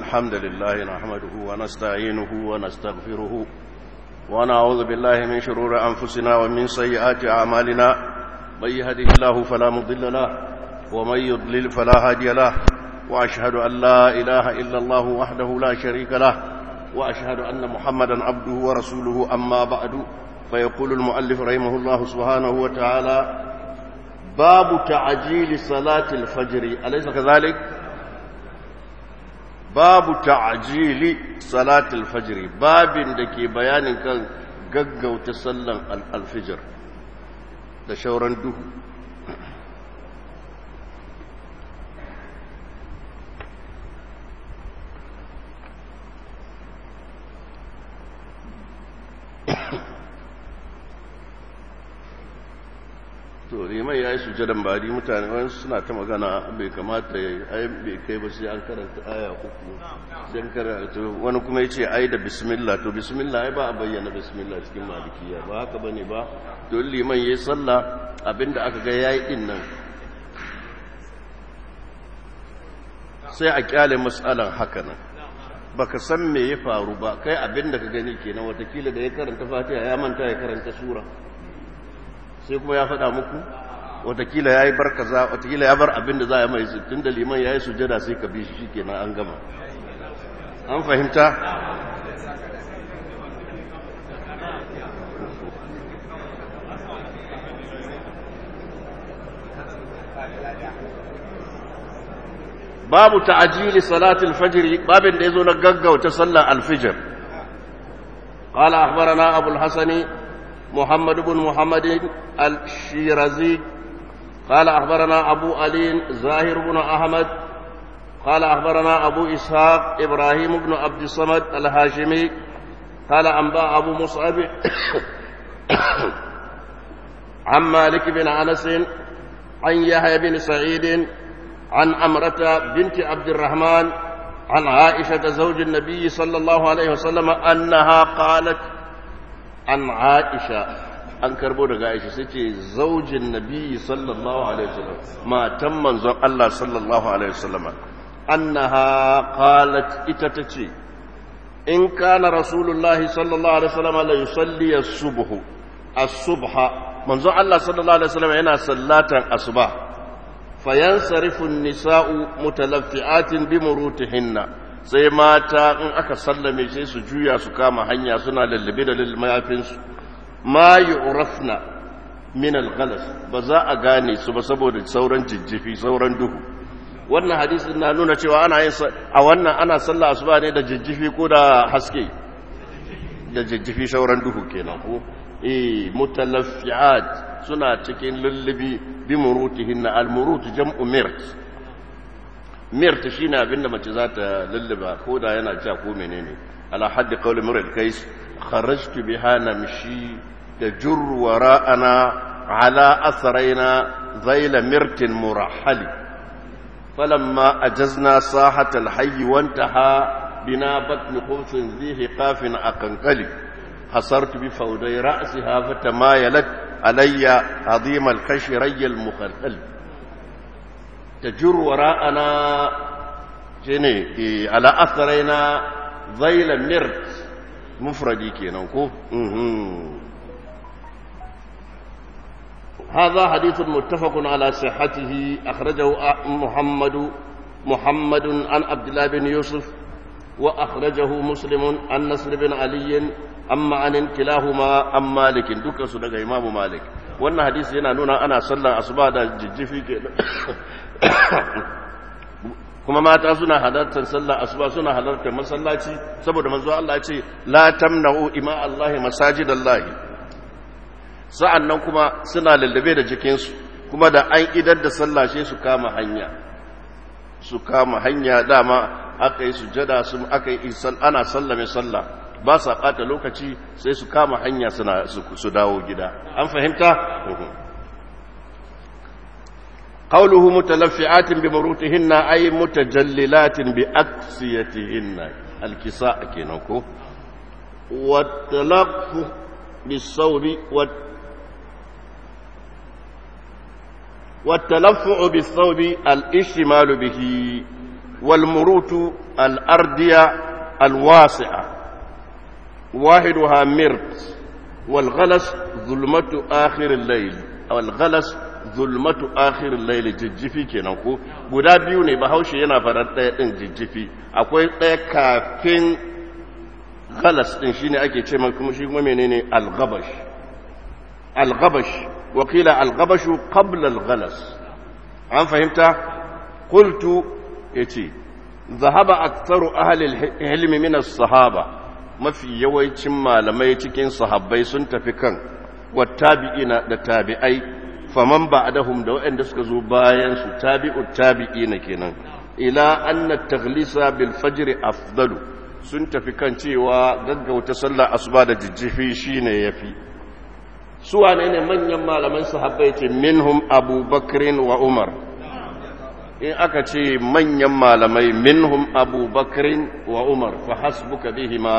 الحمد لله نحمده ونستعينه ونستغفره ونعوذ بالله من شرور أنفسنا ومن سيئات أعمالنا من يهده الله فلا مضل له ومن يضلل فلا هادي له وأشهد أن لا إله إلا الله وحده لا شريك له وأشهد أن محمدا عبده ورسوله أما بعد فيقول المؤلف رحمه الله سبحانه وتعالى باب تعجيل صلاة الفجر أليس كذلك؟ باب تعجيل صلاة الفجر باب دكي بيان كان غغو تسلم الفجر da shauran duhu to liman ya yi sujadan bari mutane wani suna ta magana bai kamata ya yi bai kai ba sai an karanta aya uku sai an karanta wani kuma ya ce ai da bismillah to bismillah ai ba a bayyana bismillah cikin malikiya ba haka bane ba to liman ya yi sallah abinda aka ga ya yi din nan sai a kyale matsalan haka nan baka san me ya faru ba kai abinda ka gani kenan watakila da ya karanta fatiha ya manta ya karanta sura sai kuma ya faɗa muku watakila ya yi bar kaza watakila ya bar abin da za a mai tun da liman ya yi sujada sai ka bi shi kenan an gama an fahimta babu ta'ajili salatul fajr babin da yazo na gaggauta sallar alfijir قال أخبرنا أبو الحسن محمد بن محمد الشيرازي قال أخبرنا أبو علي زاهر بن أحمد قال أخبرنا أبو إسحاق إبراهيم بن عبد الصمد الهاشمي قال أنباء أبو مصعب عن مالك بن أنس عن يحيى بن سعيد عن أمرة بنت عبد الرحمن عن عائشة زوج النبي صلى الله عليه وسلم أنها قالت an aisha an karbo daga aisha sai ce zaujin nabi sallallahu alaihi wasallam matan manzon Allah sallallahu alaihi wasallam annaha qalat ita tace in kana rasulullahi sallallahu alaihi wasallam la yusalli as-subh as-subha manzon Allah sallallahu alaihi wasallam yana sallatan asuba fayansarifu an-nisa'u mutalaffi'atin bi murutihinna sai mata in aka sallame sai su juya su kama hanya suna lallabe da mayafinsu ma yu'rafna min al-ghalas ba za a gane su ba saboda sauran jijjifi sauran duhu wannan hadisin na nuna cewa ana yin a wannan ana sallah asuba ne da jijjifi ko da haske da jijjifi sauran duhu kenan ko eh mutalaffiat suna cikin lullubi bi murutihin al-murut jam'u mirt mirta shi ne abinda mace za ta lullaba ko da yana ja ko menene ala haddi kawai murar kais kharajtu biha namshi da jurru wara'ana ala asraina zaila mirtin murahali falamma ajazna sahat alhayy wantaha bina batn khumsin zihi qafin aqanqali hasartu bi fawday ra'siha fatamayalat alayya azim alkashi rayy almukhalkhal تجر وراءنا شنو على اثرنا ذيل مرت مفردي kenan ko هذا حديث متفق على صحته اخرجه محمد محمد عن عبد الله بن يوسف واخرجه مسلم عن نصر بن علي اما عن كلاهما عن مالك دكان su daga imamu malik wannan hadisi yana nuna ana sallar asuba da jijjifi ke kuma mata suna halartar sallar asuba suna halartar masallaci saboda manzo Allah ce la tamna'u ima Allah masajidallahi sa'annan kuma suna lallabe da jikinsu kuma da an idar da sallah sai su kama hanya su kama hanya dama aka yi sujada su aka yi ana sallame sallah ba sa ɓata lokaci sai su kama hanya suna su dawo gida an fahimta قوله متلفعات بمروتهن أي متجللات بأكسيتهن الكساء كينوكو والتلف بالصوب والتلفع بالثوب الاشتمال به والمروت الأردية الواسعة واحدها مرت والغلس ظلمة آخر الليل أو الغلس zulmatu akhirin laili jijjifi kenan ko guda biyu ne bahaushe yana faɗar ɗaya ɗin jijjifi akwai ɗaya kafin galas ɗin shine ake ce kuma shi kuma menene algabash algabash wakila algabashu qabla algalas an fahimta qultu yace zahaba aktharu ahli ilmi min as-sahaba mafi yawancin malamai cikin sahabbai sun tafi kan wattabi'ina da tabi'ai faman ba'dahum da waɗanda suka zo bayan su tabi'u tabi'ina kenan ila anna taghlisa bil fajr afdalu sun tafi kan cewa gaggauta sallar asuba da jijjifi shine yafi su wane ne manyan malaman sahabbai ce minhum abubakrin wa umar in aka ce manyan malamai minhum abubakrin wa umar fa hasbuka bihima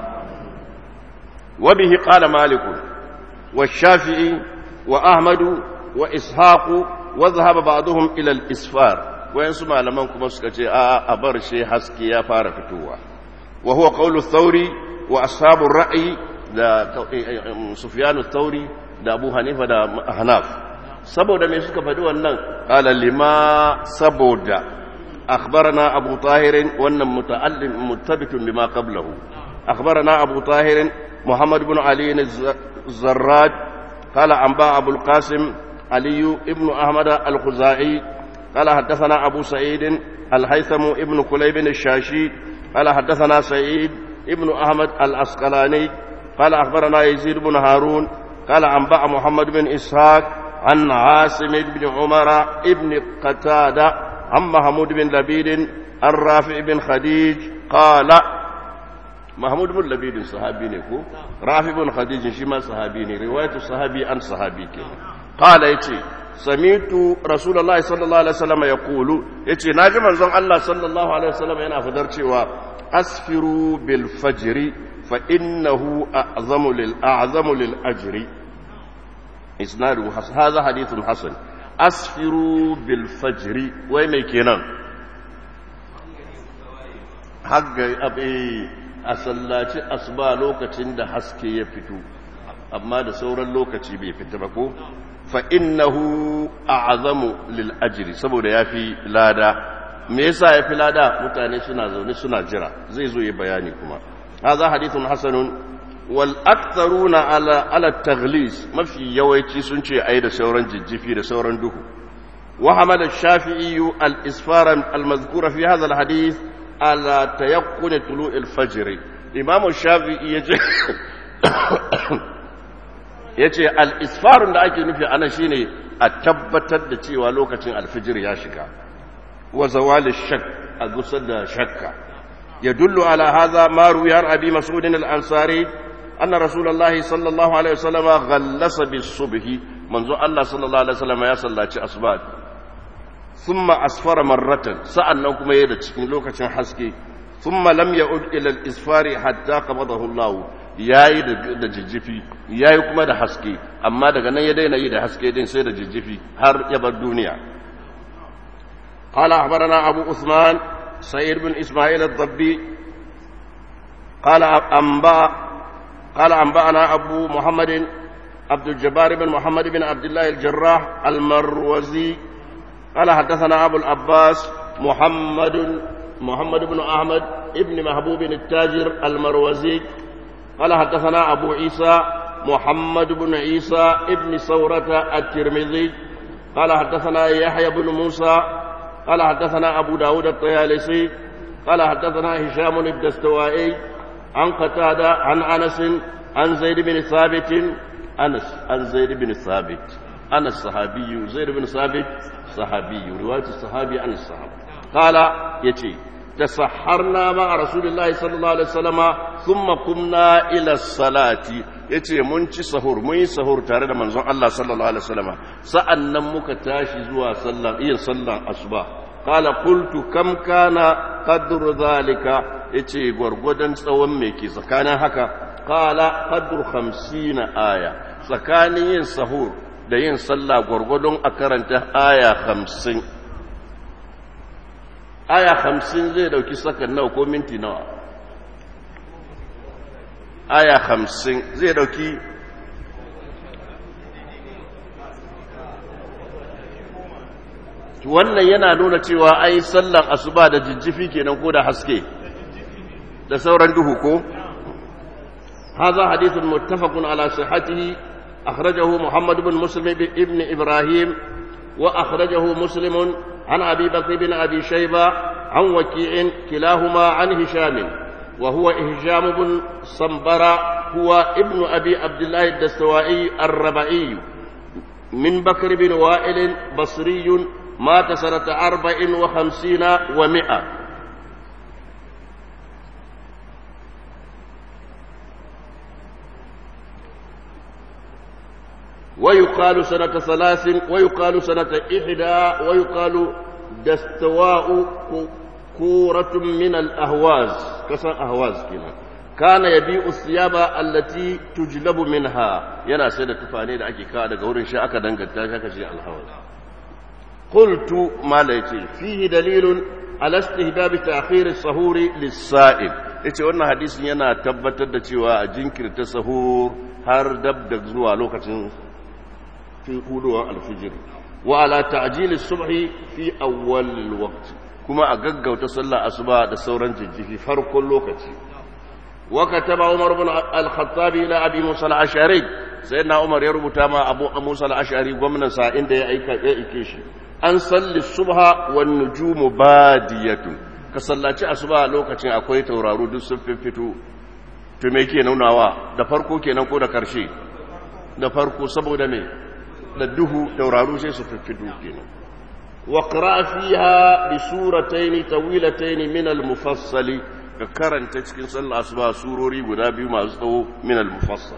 wa bihi qala malik wa shafi'i wa ahmadu wa ishaqu wa dhahaba ba'dhum ila al-isfar wayansu malaman kuma suka ce a a bar shi haske ya fara fitowa wa huwa qawlu thawri wa ashabu ar-ra'yi da sufyan ath-thawri da abu hanifa da hanaf saboda me suka faɗi wannan qala lima saboda akhbarana abu tahir wannan muta'allim muttabitun bima qablahu akhbarana abu tahir muhammad ibn ali الزراد قال أنباء أبو القاسم علي ابن أحمد الخزاعي قال حدثنا أبو سعيد الهيثم ابن كليب الشاشي قال حدثنا سعيد ابن أحمد الأسقلاني قال أخبرنا يزيد بن هارون قال أنباء محمد بن إسحاق عن عاصم بن عمر ابن قتادة عن محمود بن لبيد عن رافع بن خديج قال محمود بن لبيد صحابي نكو رافع بن خديج شما صحابي ني رواية الصحابي عن صحابي كده قال يتي سمعت رسول الله صلى الله عليه وسلم يقول يتي ناجي منزون الله صلى الله عليه وسلم yana fadar cewa asfiru bil fajri fa innahu a'zamu lil a'zamu lil ajri isnadu hadha hadithun hasan asfiru bil fajri wai mai kenan hagga abe a sallaci asuba lokacin da haske ya fito amma da sauran lokaci bai fita ba ko fa innahu a'zamu lil ajri saboda yafi lada me yasa yafi lada mutane suna zaune suna jira zai zo yi bayani kuma hadha hadithun hasanun wal aktharuna ala ala taghlis mafi yawanci sun ce ai da sauran jijjifi da sauran duhu wa hamala shafi'i al isfara al mazkura fi hadha al hadith ala tayakkun tulu al fajr imam shafi'i yace yace al isfarun da ake nufi ana shine a tabbatar da cewa lokacin alfijir ya shiga wa zawal shak a gusar da shakka يدل على هذا ما روي عن ابي مسعود الانصاري ان رسول الله صلى الله عليه وسلم غلس بالصبح منذ الله صلى الله عليه وسلم يا صلاتي اصبات ثم اسفر مره سألنا كما يدا cikin lokacin haske ثم لم يعد الى الاسفار حتى قبضه الله yayi da jijjifi yayi kuma da haske amma daga nan ya daina yi da haske din sai da jijjifi har ya bar duniya قال اخبرنا ابو عثمان سعيد بن إسماعيل الضبي قال أنباء قال أنبأنا أبو محمد عبد الجبار بن محمد بن عبد الله الجراح المروزي قال حدثنا أبو العباس محمد محمد بن أحمد ابن محبوب التاجر المروزي قال حدثنا أبو عيسى محمد بن عيسى ابن ثورة الترمذي قال حدثنا يحيى بن موسى قال حدثنا أبو داود الطيالسي قال حدثنا هشام الدستوائي عن قتادة عن أنس عن زيد بن ثابت أنس عن زيد بن ثابت أنس صحابي زيد بن ثابت صحابي رواية الصحابي عن الصحابة قال يتي تسحرنا مع رسول الله صلى الله عليه وسلم ثم قمنا إلى الصلاة yace mun ci sahur mun yi sahur tare da manzon Allah sallallahu alaihi wasallam sa'annan muka tashi zuwa sallar iya sallar asuba qala qultu kam kana qadru zalika yace gwargwadon tsawon me ke tsakanin haka qala qadru 50 aya tsakanin yin sahur da yin sallah gwargwadon a karanta aya 50 aya hamsin zai dauki sakan nawa ko minti nawa aya hamsin zai dauki wannan yana nuna cewa ai sallan asuba da jijjifi kenan ko da haske da sauran duhu ko هذا حديث متفق على صحته أخرجه محمد بن مسلم ابن إبراهيم وأخرجه مسلم عن أبي بكر بن أبي شيبة عن وكيع كلاهما عن هشام وهو هشام بن صنبرة هو ابن أبي عبد الله الدستوائي الربعي من بكر بن وائل بصري مات سنة أربع وخمسين ومئة ويقال سنة ثلاث ويقال سنة إحدى ويقال دستواء كورة من الأهواز كسر أهواز كنا كان يبيع الثياب التي تجلب منها ينا سيدة تفاني دا أكي كاد قورن شاء أكا دنگا تاشا شيء الهواز قلت ما ليتي فيه دليل على استهباب تأخير السهور للسائل yace wannan hadisin yana tabbatar da cewa a jinkirta sahur har dab da zuwa lokacin في قولها الفجر وعلى تعجيل الصبح في أول الوقت كما أقق وتصلى أصباء دسورا جج في فرق اللوكة وكتب عمر بن الخطاب إلى أبي موسى الأشعري سيدنا عمر يربط ما أبو موسى الأشعري ومن سائن دي أيكيش أن صلي الصبح والنجوم بادية كصلاة أصباء لوكة أكوي تورارو دو سففتو تميكي نوناوا da farko kenan ko da karshe da farko saboda me da duhu tauraru sai su fiffidu kenan wa qra fiha bi suratayn tawilatayn min al mufassal ka karanta cikin sallah asuba surori guda biyu masu tsawo min al mufassal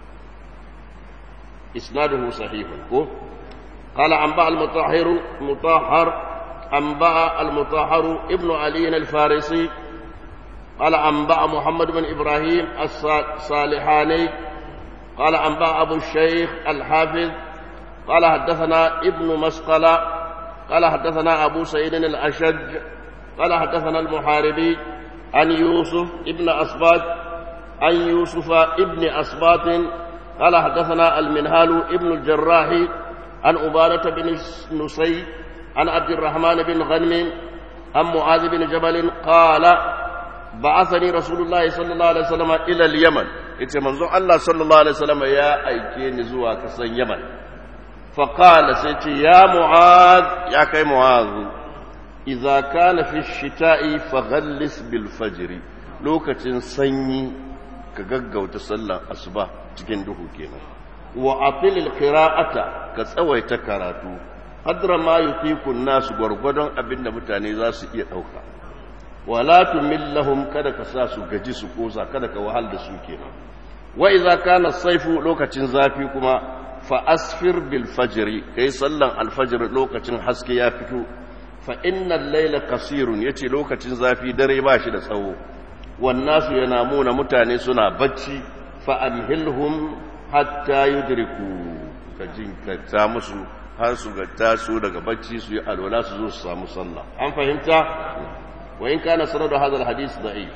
isnaduhu sahih ko قال أنباء المطهر مطهر أنباء المطهر ابن علي الفارسي قال أنباء محمد بن إبراهيم الصالحاني قال أنباء أبو الشيخ الحافظ قال حدثنا ابن مسقلة قال حدثنا أبو سعيد الأشج قال حدثنا المحاربي عن يوسف ابن أسباط عن يوسف ابن أسباط قال حدثنا المنهال ابن الجراح عن عبادة بن نسي عن عبد الرحمن بن غنم عن معاذ بن جبل قال بعثني رسول الله صلى الله عليه وسلم إلى اليمن إتي منظور الله صلى الله عليه وسلم يا أيكين زوا كسن يمن فقال سيتي يا معاذ يا كي معاذ إذا كان في الشتاء فغلس بالفجر لوكة سني كغغو تسلى أصبح cikin duhu kenan wa atil qira'ata ka tsawaita karatu qadra ma yutiku nasu gwargwadon abinda mutane za su iya dauka wala tumillahum kada ka sa su gaji su kosa kada ka wahal da su kenan wa idza kana saifu lokacin zafi kuma fa asfir bil fajri kai sallan al fajr lokacin haske ya fito fa innal layla qasirun yace lokacin zafi dare ba shi da tsawo wan nasu yanamuna mutane suna bacci fa amhilhum hatta yudriku ka jinkata musu har su ga taso daga bacci su yi alwala su zo su samu sallah an fahimta wa in kana sanadu hadha alhadith da'if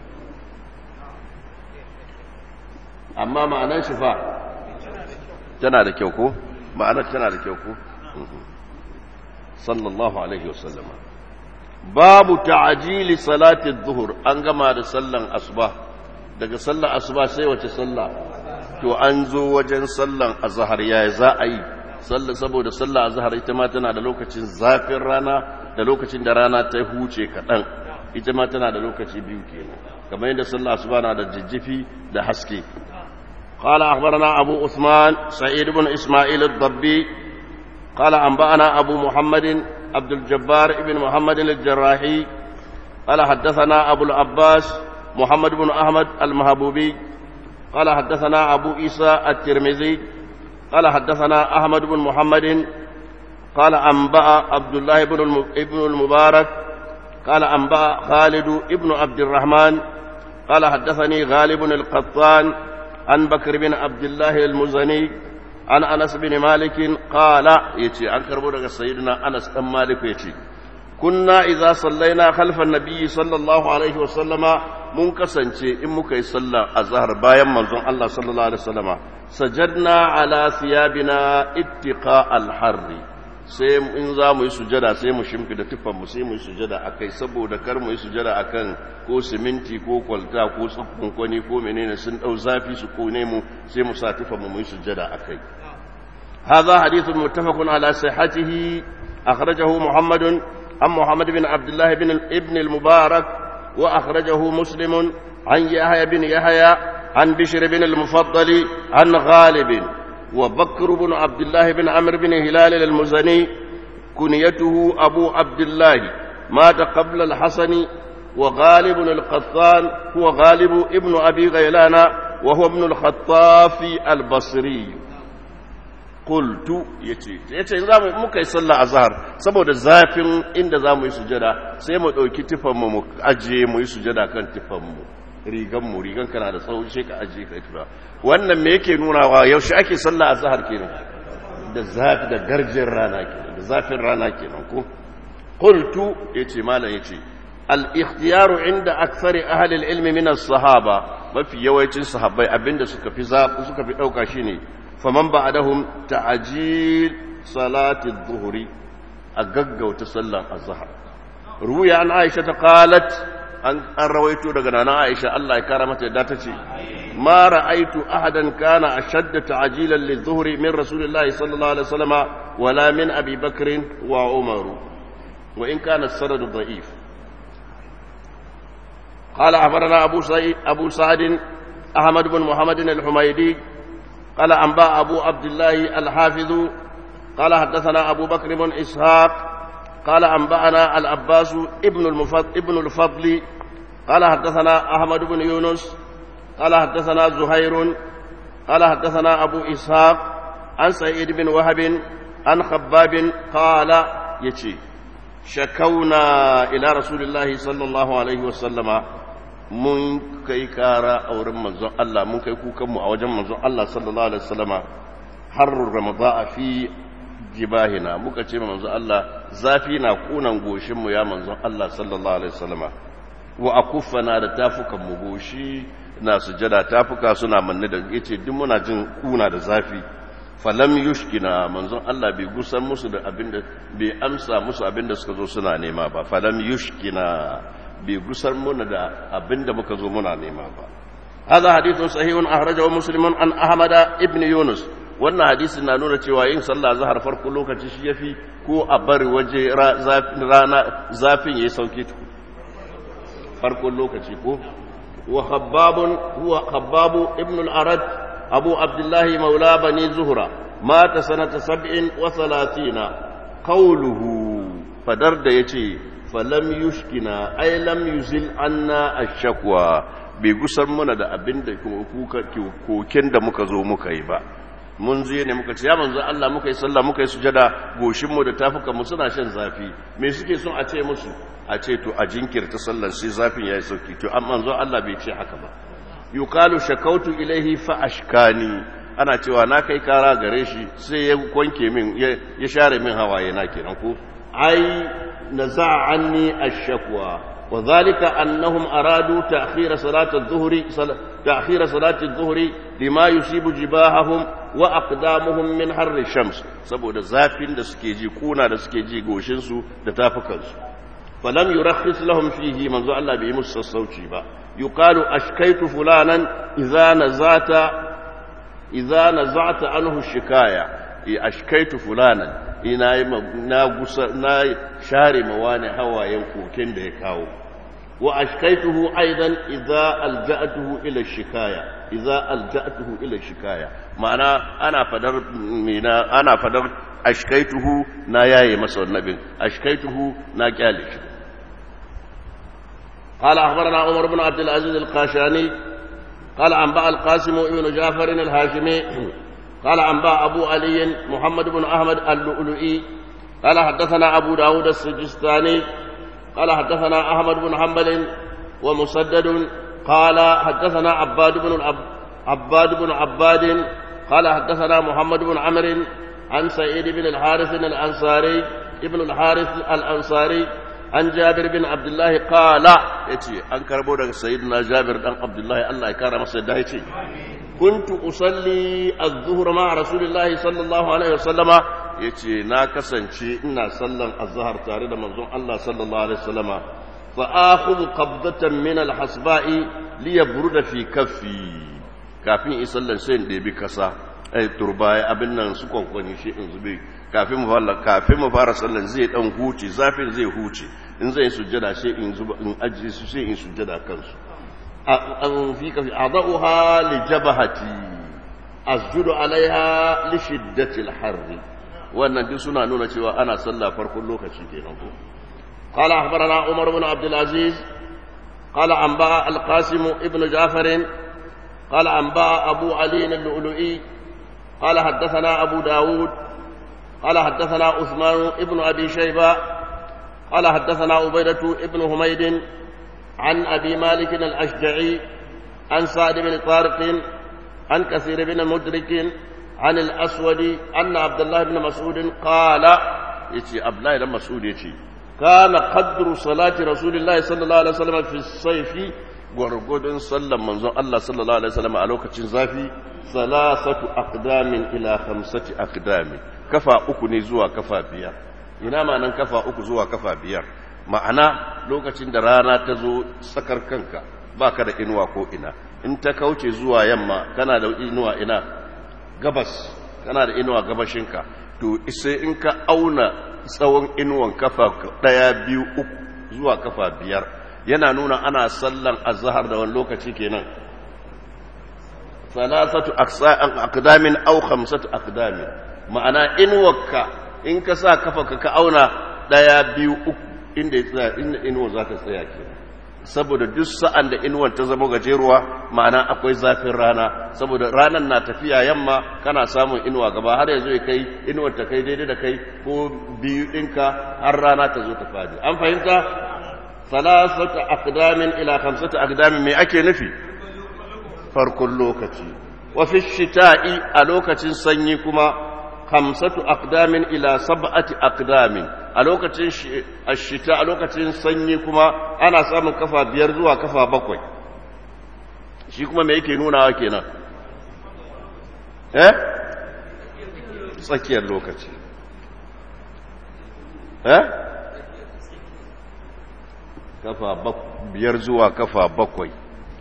amma ma'anar shi fa tana da kyau ko ma'anar tana da kyau ko sallallahu alaihi wasallama babu ta'jili salati adh-dhuhr an gama da sallan asuba daga sallan asuba sai wace sallah to an zo wajen sallan azhar yayi za a yi sallah saboda sallah azhar ita ma tana da lokacin zafin rana da lokacin da rana ta huce kaɗan ita ma tana da lokaci biyu kenan kamar yadda sallah asuba na da jijjifi da haske قال أخبرنا أبو عثمان سعيد بن إسماعيل الضبي قال أنبأنا أبو محمد عبد الجبار بن محمد الجراحي قال حدثنا أبو العباس محمد بن أحمد المهبوبي قال حدثنا أبو عيسى الترمذي قال حدثنا أحمد بن محمد قال أنبأ عبد الله بن ابن المبارك قال أنبأ خالد ابن عبد الرحمن قال حدثني غالب القطان عن بكر بن عبد الله المزني عن أنس بن مالك قال يتي عن كربو سيدنا أنس بن مالك يتي kunna idza sallaina khalfa nabiyyi sallallahu alaihi wa sallama mun kasance in muka yi sallar azhar bayan manzon Allah sallallahu alaihi wa sallama sajadna ala thiyabina ittiqa al-harri sai in za mu yi sujada sai mu shimfi da tufanmu sai mu yi sujada a kai saboda kar mu yi sujada a kan ko siminti ko kwalta ko tsukkun kwani ko menene sun ɗau zafi su kone mu sai mu sa tufanmu mu yi sujada a kai هذا حديث متفق على صحته أخرجه محمد عن محمد بن عبد الله بن ابن المبارك وأخرجه مسلم عن يحيى بن يحيى عن بشر بن المفضل عن غالب وبكر بن عبد الله بن عمرو بن هلال المزني كنيته أبو عبد الله مات قبل الحسن وغالب القطان هو غالب ابن أبي غيلان وهو ابن الخطاف البصري قلت yace yace za mu muka yi sallah azhar saboda zafin inda za mu yi sujada sai mu dauki tifan mu mu aje mu yi sujada kan tifan mu rigan mu rigan kana da tsawo sai ka aje ka tura wannan me yake nunawa yaushe ake sallah azhar kenan da zafi da garjin rana kenan da zafin rana kenan ko qultu yace malam yace al ikhtiyaru inda akthari ahli al ilmi min as sahaba mafi yawancin sahabbai abinda suka fi suka fi dauka shine faman ba'dahum ta'jil salati adh-dhuhri a gaggauta sallan azhar ruya an aisha ta qalat an rawaito daga nana aisha Allah ya kara mata yadda tace ma ra'aitu ahadan kana ashadda ta'jilan lidh-dhuhri min rasulillahi sallallahu alaihi wasallam wala min abi bakr wa umar wa in kana as-sanad da'if قال أخبرنا أبو سعيد أبو سعد أحمد بن محمد الحميدي قال أنباء أبو عبد الله الحافظ قال حدثنا أبو بكر بن إسحاق قال أنبأنا العباس ابن المفضل, ابن الفضل قال حدثنا أحمد بن يونس قال حدثنا زهير قال حدثنا أبو إسحاق عن سعيد بن وهب عن خباب قال يتي شكونا إلى رسول الله صلى الله عليه وسلم mun kai kara a wurin manzon Allah mun kai kukanmu a wajen manzon Allah sallallahu alaihi wasallama har ramadan fi jibahina muka ce manzon Allah zafi na kunan goshin mu ya manzon Allah sallallahu alaihi wasallama wa akuffana da tafukan mu goshi na sujada tafuka suna manne da yace duk muna jin kuna da zafi falam yushkina manzon Allah bai gusan musu da abinda bai amsa musu abinda suka zo suna nema ba falam yushkina bai gusar muna da abinda muka zo muna nema ba هذا حديث صحيح أخرجه مسلم عن أحمد ابن يونس wannan hadisin na nuna cewa yin sallah zahar farko lokaci shi yafi ko a bari waje rana zafin yayi sauki farkon lokaci ko wa khabbabun huwa khabbabu ibn al-arad abu abdullahi maula bani zuhra mata sanata 37 qawluhu fadar da yace falam yushkina ay lam yuzil anna ash-shakwa bai gusar mana da abin da koken da muka zo muka yi ba mun je ne muka ce ya manzo Allah muka yi sallah muka yi sujada goshin mu da tafukan mu suna shan zafi me suke son a ce musu a ce to a jinkirta sallar sai zafin yayi sauki to amma manzo Allah bai ce haka ba yuqalu shakautu ilaihi fa ashkani ana cewa na kai kara gare shi sai ya kwanke min ya share min hawaye na kenan ko ai نزع عني الشكوى وذلك أنهم أرادوا تأخير صلاة الظهر تأخير صلاة الظهر لما يصيب جباههم وأقدامهم من حر الشمس سبو da zafin da suke ji kuna da suke ji goshin su da tafukan su falam yurakhis lahum fihi manzo Allah bai musu sassauci ba yuqalu ashkaitu fulanan idza nazata idza nazata anhu shikaya ashkaitu fulanan ina yi na gusa na share ma wani hawayen koken da ya kawo wa ashkaituhu aidan idza alja'tuhu ila shikaya idza alja'tuhu ila shikaya ma'ana ana fadar mina ana fadar ashkaituhu na yaye masa wannan ashkaituhu na kyale shi قال أخبرنا عمر بن عبد العزيز القاشاني قال أنبأ القاسم بن جعفر الهاشمي قال أنباء أبو علي محمد بن أحمد اللؤلؤي قال حدثنا أبو داود السجستاني قال حدثنا أحمد بن حنبل ومسدد قال حدثنا عباد بن العب... عباد بن عباد قال حدثنا محمد بن عمرو عن سعيد بن الحارث الأنصاري ابن الحارث الأنصاري عن جابر بن عبد الله قال يتي أن كربو سيدنا جابر بن عبد الله الله يكرم سيدنا يتي كنت أصلي الظهر مع رسول الله صلى الله عليه وسلم يتي ناكسن شيء إنا صلى الظهر تاريد منظوم الله صلى الله عليه وسلم فآخذ قبضة من الحصباء ليبرد في كفي kafin in sallan sai in ɗebi kasa ai turbaya abin nan su kwankwani shi in zube kafin mu fara kafin mu fara sallan zai dan huce zafin zai huce in zai sujjada sai in zuba in ajiye su sai in sujjada kansu an fi kafi adauha li jabahati asjudu alaiha li shiddati al-harri wannan duk suna nuna cewa ana sallah farkon lokaci kenan ko قال أخبرنا عمر بن عبد العزيز قال أنباء القاسم ابن جعفر قال أنباء أبو علي اللؤلؤي قال حدثنا أبو داود قال حدثنا عثمان ابن أبي شيبة قال حدثنا عبيدة ابن حميد عن أبي مالك الأشجعي عن سعد بن طارق عن كثير بن مدرك عن الأسود أن عبد الله بن مسعود قال يتي عبد الله بن مسعود يتي كان قدر صلاة رسول الله صلى الله عليه وسلم في الصيف gwargwadon sallan manzon Allah sallallahu alaihi wasallam a lokacin zafi salasatu aqdamin ila khamsati aqdamin kafa uku ne zuwa kafa biyar ina ma'anan kafa uku zuwa kafa biyar ma'ana lokacin da rana ta zo tsakar kanka baka da inuwa ko ina in ta kauce zuwa yamma kana da inuwa ina gabas kana da inuwa gabashinka to sai in ka auna tsawon inuwan kafa daya biyu uku zuwa kafa biyar yana nuna ana sallan azhar da wani lokaci kenan salasatu aqdamin aw khamsatu aqdamin ma'ana in wakka in ka sa kafa ka auna daya biyu uku inda ya tsaya inda inuwa za ta tsaya kenan saboda duk sa'an da inuwar ta zama gajeruwa ma'ana akwai zafin rana saboda ranar na tafiya yamma kana samun inuwa gaba har yanzu ya kai inuwar ta kai daidai da kai ko biyu ɗinka har rana ta zo ta fadi an fahimta salasata aqdamin ila khamsati aqdamin me ake nufi farkon lokaci wa fi shita'i a lokacin sanyi kuma khamsatu aqdamin ila sab'ati aqdamin a lokacin ashita a lokacin sanyi kuma ana samun kafa biyar zuwa kafa bakwai shi kuma me yake nunawa kenan eh tsakiyar lokaci eh kafa biyar zuwa kafa bakwai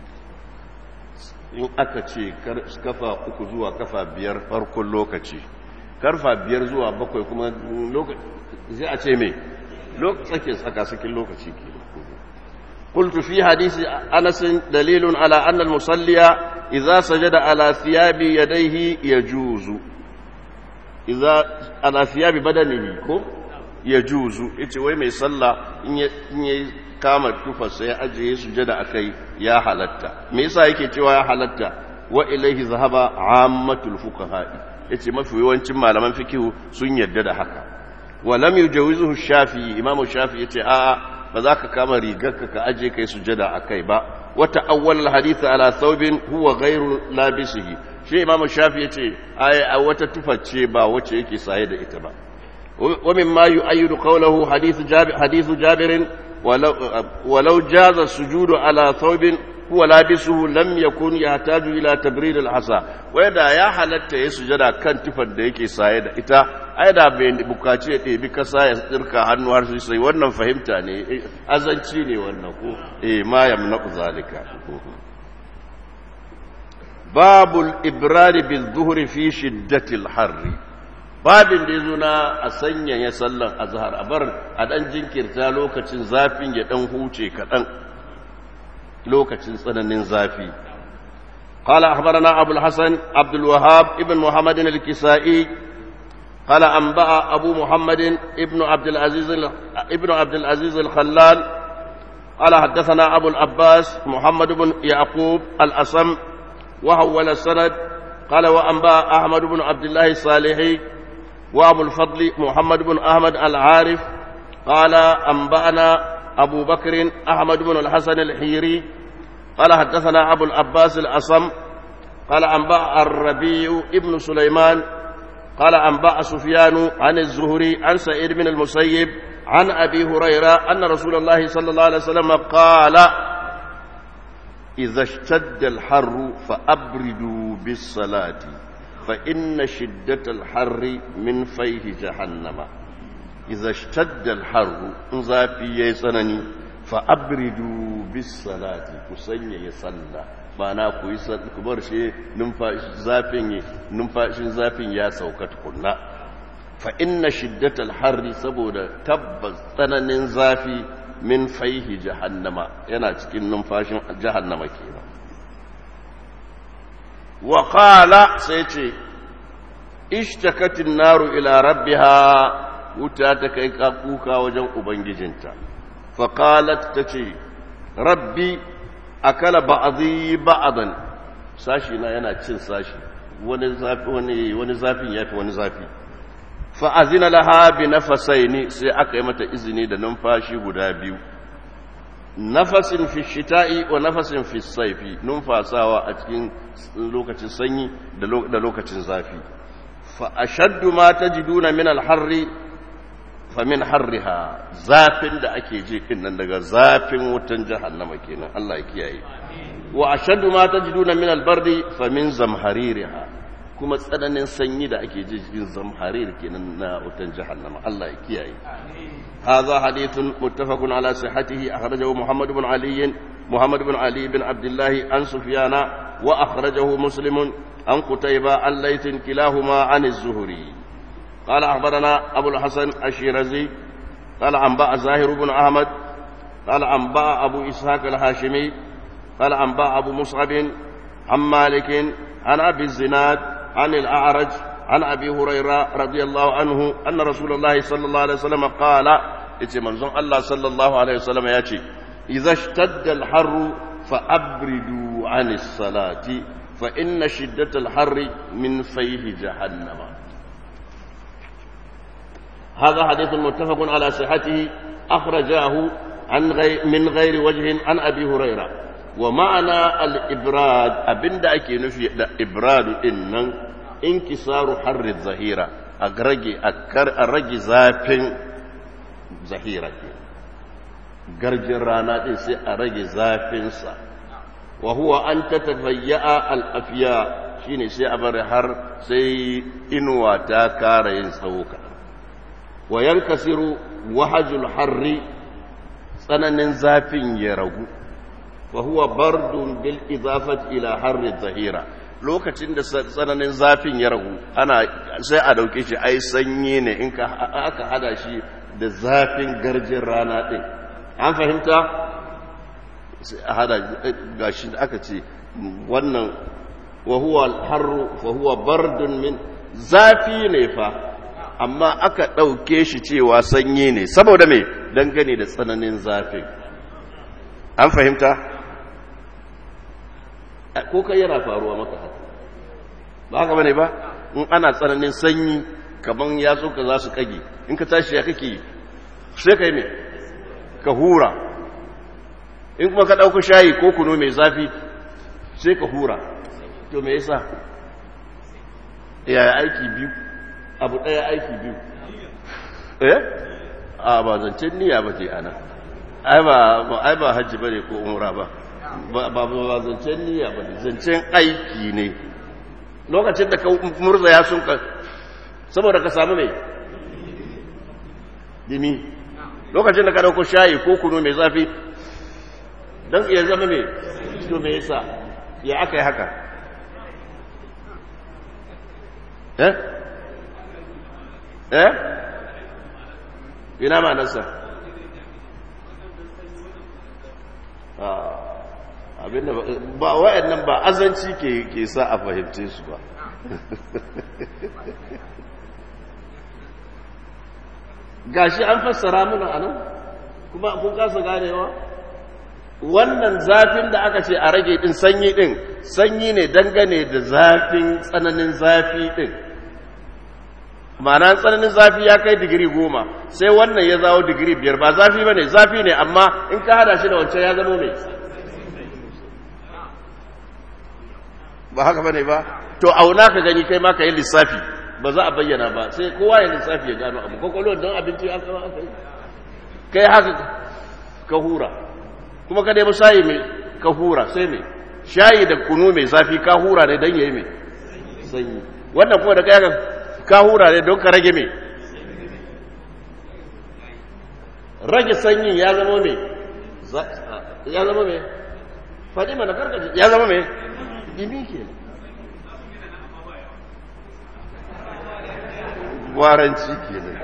in aka ce kafa uku zuwa kafa biyar farkon lokaci karfa biyar zuwa bakwai kuma zai a ce mai tsake tsakasakin lokaci ke قلت في حديث أنس دليل على أن المصلي إذا سجد على ثياب يديه يجوز إذا على ثياب بدنه يجوز إيش وين يصلى إن kama tufarsa ya ajiye sujada a kai ya halatta me yasa yake cewa ya halatta wa ilaihi zahaba ammatul fuqaha'i yace mafi yawancin malaman fikihu sun yarda da haka wa lam yujawizuhu shafi'i imamu shafi'i yace a ba za ka kama rigarka ka aje kai sujada a kai ba wata awwal hadith ala thawbin huwa ghairu labisihi shi imamu shafi'i yace ai wata tuface ba wacce yake saye da ita ba wa mimma yu'ayyidu qawluhu hadith jabir hadith jabirin ولو, ولو جاز السجود على ثوب هو لابسه لم يكن يحتاج الى تبريد الحصى ويدا يا halatta ya sujada kan tufar da yake saye da ita ai da bai bukaci ya ɗebi kasa ya tsirka hannu har sai wannan fahimta ne azanci ne wannan ko eh ma yamna zalika babul ibrari bil zuhri fi shiddatil harri babin da ya zo na a sanyaya sallan azhar a bar a dan jinkirta lokacin zafin ya dan huce kaɗan lokacin tsananin zafi قال أخبرنا أبو الحسن عبد الوهاب ابن محمد الكسائي قال أنبأ أبو محمد ابن عبد العزيز ابن عبد العزيز الخلال قال حدثنا أبو العباس محمد بن يعقوب الأصم وحول السند قال وأنبأ أحمد بن عبد الله الصالحي وأبو الفضل محمد بن أحمد العارف قال أنبأنا أبو بكر أحمد بن الحسن الحيري قال حدثنا أبو العباس الأصم قال أنبأ الربيع ابن سليمان قال أنبأ سفيان عن الزهري عن سعيد بن المسيب عن أبي هريرة أن رسول الله صلى الله عليه وسلم قال إذا اشتد الحر فأبردوا بالصلاة فإن شدة الحر من فيه جهنم إذا اشتد الحر زافي يسنني فأبردوا بالصلاة كسني يصلى ma'ana ku yi ku bar shi zafin numfashin zafin ya sauka tukunna fa inna shiddatal harri saboda tabbas tsananin zafi min faihi jahannama yana cikin numfashin jahannama kenan wa qala sai ce ishtakatin naru ila rabbiha wuta ta kai kuka wajen ubangijinta fa qalat tace rabbi akala ba'dhi ba'dan sashi na yana cin sashi wani zafi wani wani zafin yafi wani zafi fa azina laha bi nafasaini sai aka yi mata izini da numfashi guda biyu nafasin fi shita'i wa nafasin fi saifi numfasawa a cikin lokacin sanyi da lokacin zafi fa ashaddu ma tajiduna min al-harri fa min harriha zafin da ake ji din nan daga zafin wutan jahannama kenan Allah ya kiyaye wa ashaddu ma tajiduna min al-bardi fa min zamhaririha kuma tsananin sanyi da ake ji cikin zamharir kenan na wutan jahannama Allah ya kiyaye هذا حديث متفق على صحته أخرجه محمد بن علي محمد بن علي بن عبد الله عن سفيان وأخرجه مسلم عن قتيبة عن ليث كلاهما عن الزهري قال أخبرنا أبو الحسن الشيرازي قال أنباء زاهر بن أحمد قال أنباء أبو إسحاق الهاشمي قال أنباء أبو مصعب عن مالك عن أبي الزناد عن الأعرج عن أبي هريرة رضي الله عنه أن رسول الله صلى الله عليه وسلم قال إتي منظم الله صلى الله عليه وسلم يأتي إذا اشتد الحر فأبردوا عن الصلاة فإن شدة الحر من فيه جهنم هذا حديث متفق على صحته أخرجاه عن غير من غير وجه عن أبي هريرة ومعنى الإبراد أبن دعك نفي إبراد إن انكسار حر الظهيرة أرجي أكر أرجي زافن ظهيرة garjin rana ɗin sai a rage zafinsa wa huwa an ta tafayya al'afiya shi ne sai a bari har sai inuwa ta kara yin tsawo kaɗan wa yankasiru wahajul harri tsananin zafin ya ragu wa huwa bardun bil izafat ila harri zahira lokacin da tsananin zafin ya ragu ana sai a dauke shi ai sanyi ne in ka aka hada shi da zafin garjin rana din an fahimta sai a hada gashi da aka ce wannan wa huwa harru fa huwa bardun min zafi ne fa amma aka ɗauke shi cewa sanyi ne saboda me dangane da tsananin zafin an fahimta ko kai yana faruwa maka haka ba haka bane ba in ana tsananin sanyi kaman ya so ka za su kage in ka tashi ya kake sai kai me ka hura in kuma ka ɗauka shayi ko kuno mai zafi sai ka hura to me yasa yaya aiki biyu abu ɗaya aiki biyu eh a ba zancen niyya ba ke ana ai ba hajji ba ne ko umra ba ba ba zancen niyya ba ne zancen aiki ne lokacin da ka murza ya sun ka saboda ka samu mai dimi lokacin da ka dauko shayi ko kunu mai zafi don iya zama mai to mai yasa ya aka yi haka eh eh ina ma nasa abinda ba wa'annan ba azanci ke ke sa a fahimce su ba gashi an fassara mana anan kuma kun kasa ganewa wannan zafin da aka ce a rage din sanyi din sanyi ne dangane da zafin tsananin zafi din ma'ana tsananin zafi ya kai digiri goma sai wannan ya zawo digiri biyar ba zafi ba ne zafi ne amma in ka hada shi da wancan ya zama mai ba haka ba ne ba to auna ka gani kai ma ka yi lissafi ba za a bayyana ba sai kowa ya lissafi ya gano abu kwakwalwar don abinci aka aka yi kai haka ka hura kuma ka nemi shayi mai ka hura sai mai shayi da kunu mai zafi ka hura ne don yayi mai sanyi wannan kuma da kai haka ka hura ne don ka rage mai rage sanyin ya zama mai ya zama mai faɗi mana karkace ya zama mai ɗimi ke gwaranci ke nan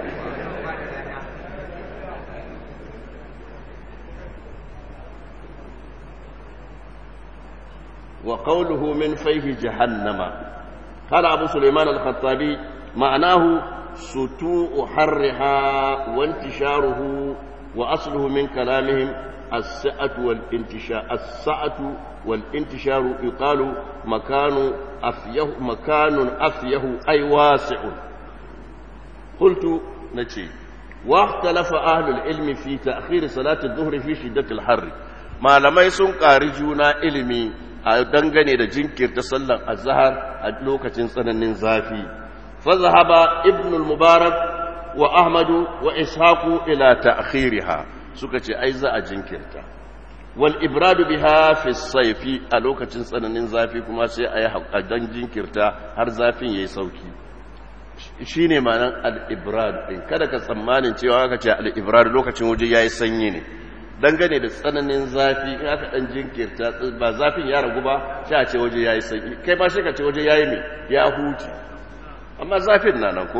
وقوله من فيه جهنم قال أبو سليمان الخطابي معناه سطوء حرها وانتشاره وأصله من كلامهم السعة والانتشار السعة والانتشار يقال مكان أفيه مكان أفيه أي واسع قلت نتي واختلف أهل العلم في تأخير صلاة الظهر في شدة الحر ما لم يسن قارجونا علمي a dangane da jinkirta sallar azhar a lokacin tsananin zafi fazahaba ibn al-mubarak wa ahmadu wa ishaqu ila ta'khiriha suka ce ai za a jinkirta wal ibradu biha fi sayfi a lokacin tsananin zafi kuma sai ayi dan jinkirta har zafin yayi sauki shine ma'anar al-ibrad din kada ka tsammanin cewa aka ce al-ibrad lokacin waje yayi sanyi ne dangane da tsananin zafi in aka dan jinkirta ba zafin ya ragu ba sai a ce waje yayi sanyi kai ba shi ka ce waje yayi me ya huce amma zafin na nan ko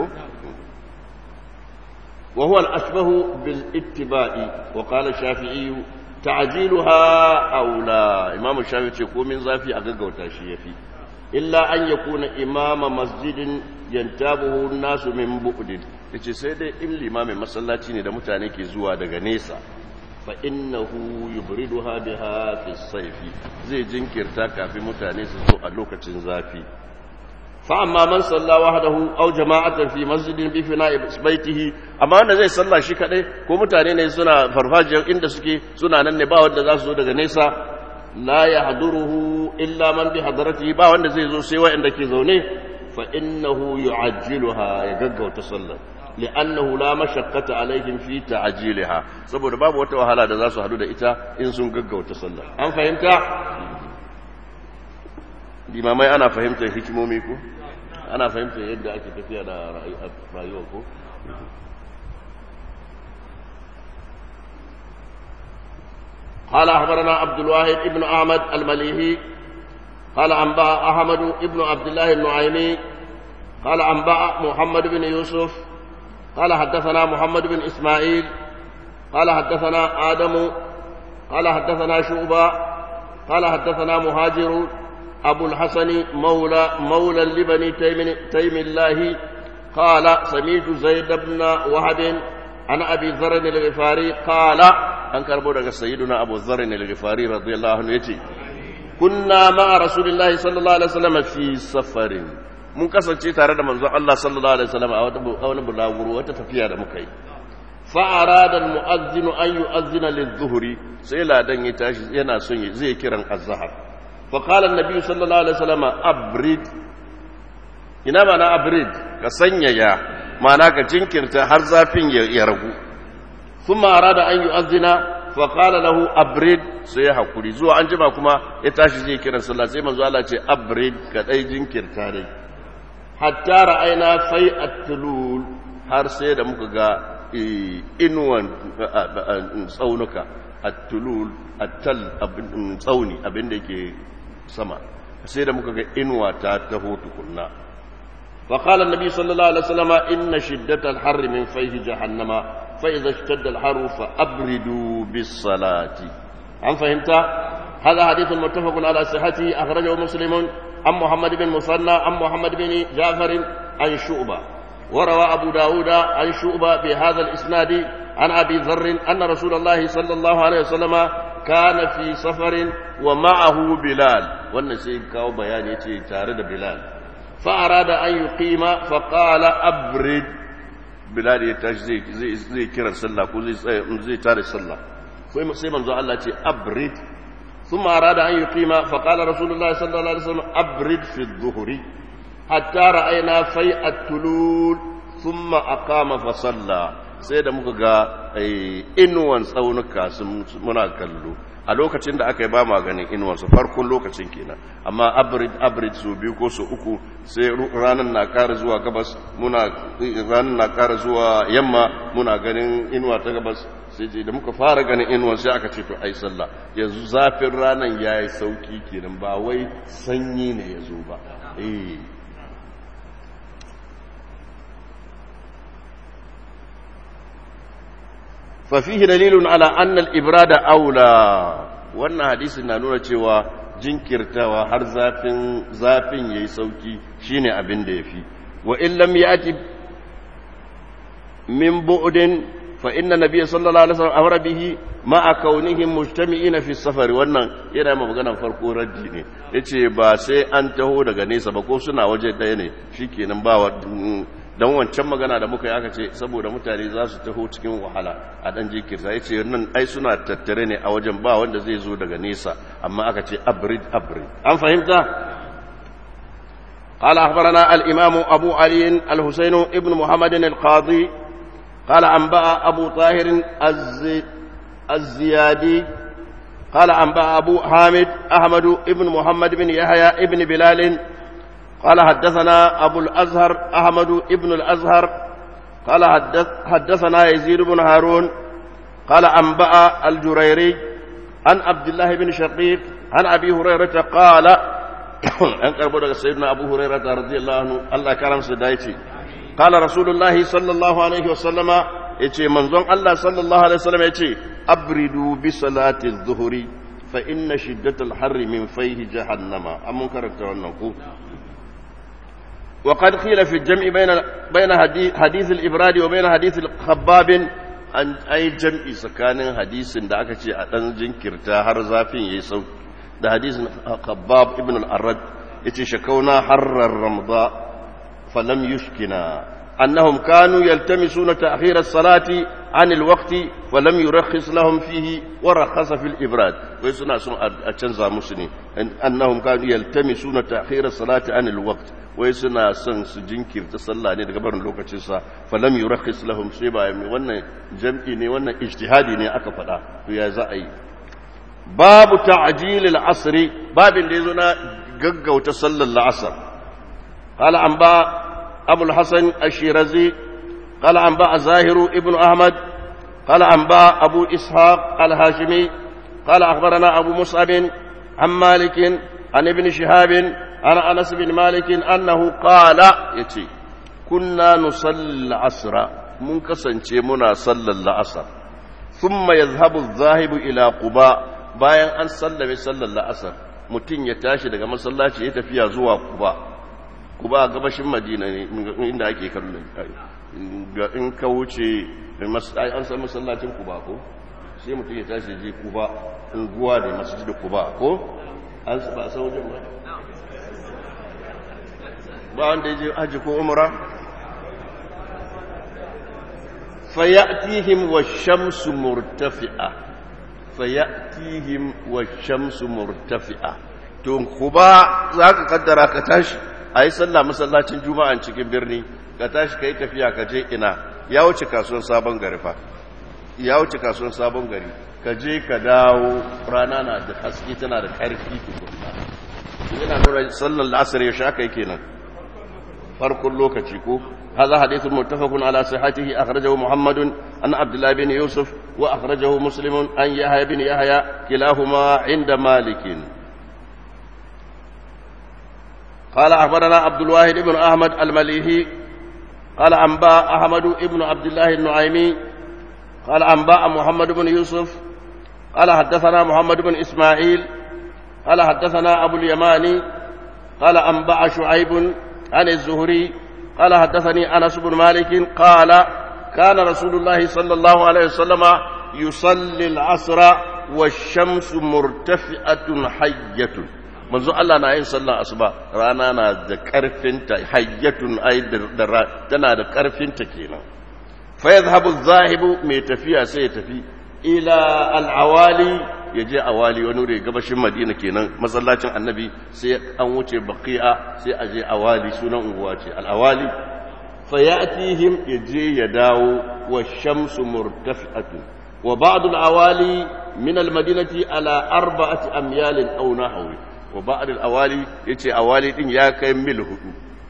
wa huwa al-ashbahu bil ittiba'i wa qala shafi'i ta'jiluha aula imam shafi'i ce komin zafi a gaggauta shi yafi illa an yakuna imama masjidin yantabuhu an-nasu min bu'din yace sai dai in limamin masallaci ne da mutane ke zuwa daga nesa فإنه يبردها بها في الصيف زي جنكرتا كافي متاني سو اللوكة زافي فأما من صلى وحده أو جماعة في مسجد بفناء بيته أما أن زي صلى شي كده كو متاني ne suna farfajiyar inda suke suna nan ne ba wanda za su zo daga nesa la yahduruhu illa man bi hadratihi ba wanda zai zo sai wanda ke zaune fa innahu yu'ajjiluha ya gaggauta sallar li'annahu la mashaqqata alaihim fi ta'jiliha saboda babu wata wahala da za su hadu da ita in sun gaggauta sallah an fahimta limamai ana fahimtar hikimomi ko ana fahimtar yadda ake tafiya da rayuwa ko قال أخبرنا عبد الواحد ابن أحمد المليهي قال أنبأ أحمد ابن عبد الله النعيمي قال أنبأ محمد بن يوسف قال حدثنا محمد بن إسماعيل قال حدثنا آدم قال حدثنا شعبة قال حدثنا مهاجر أبو الحسن مولى مولى لبني تيم, تيم الله قال سمعت زيد بن وهب عن أبي ذر الغفاري قال أنكر بودك سيدنا أبو ذر الغفاري رضي الله عنه يتي كنا مع رسول الله صلى الله عليه وسلم في سفر mun kasance tare da manzon Allah sallallahu alaihi wasallam a wani bulaguro wata tafiya da muka yi fa arada almu'adhdhin an yu'adhdhina lidh-dhuhri sai ladan ya tashi yana son zai kiran az-zahar fa qala an-nabi sallallahu alaihi wasallam abrid ina mana abrid ka sanyaya mana ka jinkirta har zafin ya ragu thumma arada an yu'adhdhina fa qala lahu abrid sai ya hakuri zuwa an jima kuma ya tashi zai kiran sallah sai manzo Allah ce abrid ka dai jinkirta dai hatta ra'ayna fai at-tulul har sai da muka ga inuwan tsaunuka at-tulul at-tal abin tsauni abin da yake sama sai da muka ga inuwa ta taho tukunna fa qala an-nabi sallallahu alaihi wasallam inna shiddata al-har min fayhi jahannama fa idha ishtadda al-har fa abridu bis-salati an fahimta هذا حديث متفق على صحته أخرجه مسلم عن محمد بن مثنى عن محمد بن جعفر عن شعبة وروى أبو داود عن شعبة بهذا الإسناد عن أبي ذر أن رسول الله صلى الله عليه وسلم كان في سفر ومعه بلال والنسيب كاو بيان يتي تارد بلال فأراد أن يقيم فقال أبرد بلال يتاج زي, زي, زي كرا صلى زي, زي تارد صلى سيما الله يتي أبرد ثم أراد أن يقيم فقال رسول الله صلى الله عليه وسلم أبرد في الظهر hatta ra'ayna fai'at tulul thumma aqama fa salla sai da muka ga inuwan tsaunuka muna kallo a lokacin da aka yi ba ma ganin inuwansu farkon lokacin kenan amma abrid su biyu ko su uku sai ranar na ƙara zuwa gabas muna ranar na ƙara zuwa yamma muna ganin inuwa ta gabas sai ce da muka fara ganin inuwan sai aka ce to ai sallah yanzu zafin ranar ya yi sauki kenan ba wai sanyi ne ya zo ba eh ففيه دليل على أن الإبراد أولى wannan hadisin na nuna cewa jinkirtawa har zafin zafin yayi sauki shine abin da yafi wa in lam yati min bu'din fa inna nabiy sallallahu alaihi wasallam amara bihi ma kaunihim mujtami'ina fi safar wannan yana ma maganar farko raddi ne yace ba sai an taho daga nesa ba ko suna waje daya ne shikenan ba don wancan magana da muka yi aka ce saboda mutane za su taho cikin wahala a dan jikirta ya ce nan ai suna tattare ne a wajen ba wanda zai zo daga nesa amma aka ce abrid abrid an fahimta قال أخبرنا الإمام أبو علي الحسين ابن محمد القاضي قال أنبأ أبو طاهر الزي الزيادي قال أنبأ أبو حامد أحمد ابن محمد بن يحيى ابن بلال قال حدثنا أبو الأزهر أحمد ابن الأزهر قال حدث حدثنا يزيد بن هارون قال أنبأ الجريري عن عبد الله بن شقيق عن أبي هريرة قال أن قربوا سيدنا أبو هريرة رضي الله عنه الله كرم سدايتي قال رسول الله صلى الله عليه وسلم يتي منظم الله صلى الله عليه وسلم يتي أبردوا بصلاة الظهر فإن شدة الحر من فيه جهنم أم كرت وقد قيل في الجمع بين بين حديث الإبراد وبين حديث الخباب أن أي جمع سكان حديث da aka ce a dan jinkirta har zafin yayi sauki da hadisin Khabbab ibn al-Arad yace shakauna harrar ramda falam yushkina annahum kanu yaltamisuna ta'khir as-salati عن الوقت ولم يرخص لهم فيه ورخص في الإبراد ويسنا سن أتشنزا مسني أنهم كانوا يلتمسون تأخير الصلاة عن الوقت ويسنا سن سجنكر تصلى ne daga barin lokacinsa falam yurakhis lahum sai ba wannan jam'i ne wannan ijtihadi ne aka faɗa to ya za a yi babu ta'jil al-asr babin da yazo na gaggauta sallar al-asr qala an ba abul hasan ash-shirazi قال أنباء زاهر ابن أحمد قال أنباء أبو إسحاق الهاشمي قال أخبرنا أبو مصعب عن مالك عن ابن شهاب عن أنس بن مالك أنه قال يتي كنا نصلي العصر منكسن منا صلى العصر ثم يذهب الذاهب إلى قباء bayan an sallame sallar la'asar mutum ya tashi daga masallaci ya tafiya zuwa kuba kuba gabashin madina ne inda ake kallon ga in ka wuce an san masallacin kuba ko sai mutum ya tashi je kuba unguwa ne masjid da kuba ko an ba san wajen ba ba wanda ya je haji ko umra fayatihim wa shamsu murtafi'a fayatihim wa shamsu murtafi'a to kuba za ka kaddara ka tashi a yi sallah masallacin juma'an cikin birni ka tashi ka yi tafiya ka je ina ya wuce kasuwan sabon gari fa ya wuce kasuwan sabon gari ka je ka dawo rana na da haske tana da ƙarfi tukunna yana nuna sallar la'asar ya sha kai kenan farkon lokaci ko هذا حديث متفق على صحته أخرجه محمد عن عبد الله بن يوسف وأخرجه مسلم عن يحيى بن يحيى كلاهما عند مالك قال أخبرنا عبد الواحد بن أحمد المليهي قال أنباء أحمد بن عبد الله النعيمي قال أنباء محمد بن يوسف قال حدثنا محمد بن إسماعيل قال حدثنا أبو اليماني قال أنباء شعيب عن الزهري قال حدثني أنس بن مالك قال كان رسول الله صلى الله عليه وسلم يصلي العصر والشمس مرتفعة حية manzo Allah na yin sallar asuba rana na da karfinta hayyatun ai tana da karfinta kenan fa yadhhabu adh-dhahibu mai tafiya sai ya tafi ila al-awali ya je awali wani wuri gabashin madina kenan masallacin annabi sai an wuce baqi'a sai a je awali sunan unguwa ce al-awali fa ya'tihim ya je ya dawo wa shamsu murtafi'atun wa ba'd al-awali min al-madinati ala arba'ati amyal aw nahwi wa ba'd al-awali yace awali din ya kai mil hudu